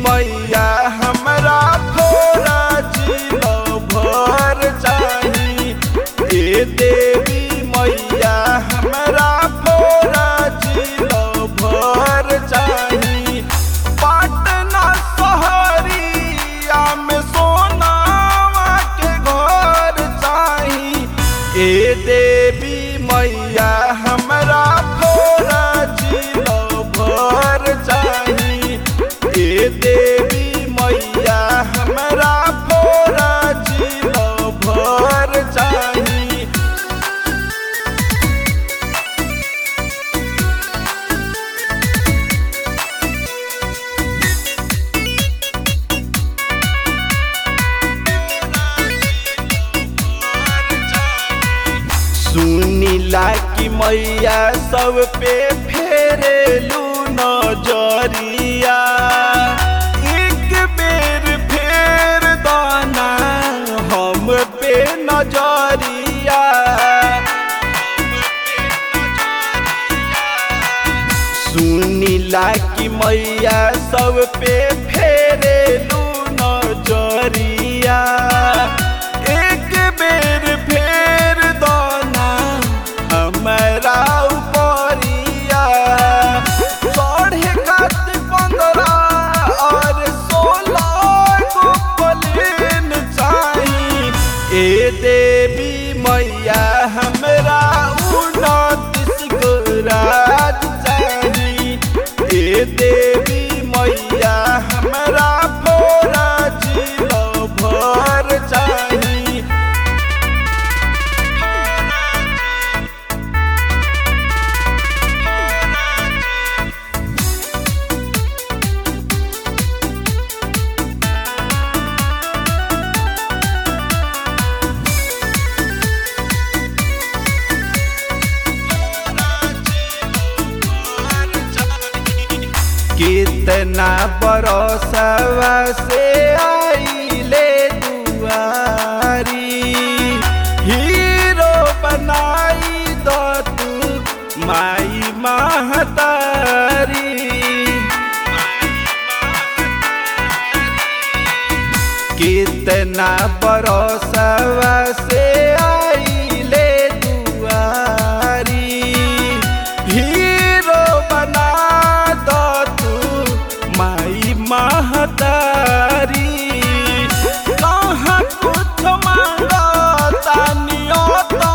मैया हमरा फोरा जिलो भर चाही ए देवी मैया हमरा फोरा जिलो भर चाही पटना शहरिया में सोनावा के घर चाही ए देवी मैया हमरा फोरा जिलो भर चाही ए देवी मैया हमरा फोरा जिलो भर चाही सुनीला की मैया सब पे फेरेलू नजरिया एक बेर फेर दाना हम पे नजरिया सुनीला की मैया सब पे फेरेलू नजरिया एक बेर फेर दाना हमरा उपरिया चढ़े खातिर पंद्रह और सोलह को प्लेन चाही ए देवी मैया हमरा उनतीस गो राज चाही ए देवी मैया हमरा फोरा जिलो भर चाही कितना बरसवा से आइले दुआरी हीरो बनाई दो तू माई महतारी कितना बरसवा से आइले दुआरी हीरो बना दो तू माई महतारी कहाँ कुछ मांगो तानियो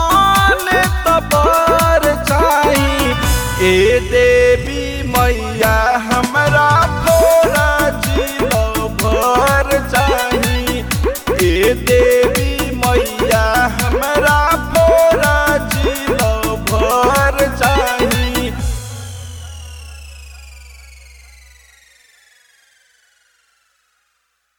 ताने तबर चाही ए देवी मैया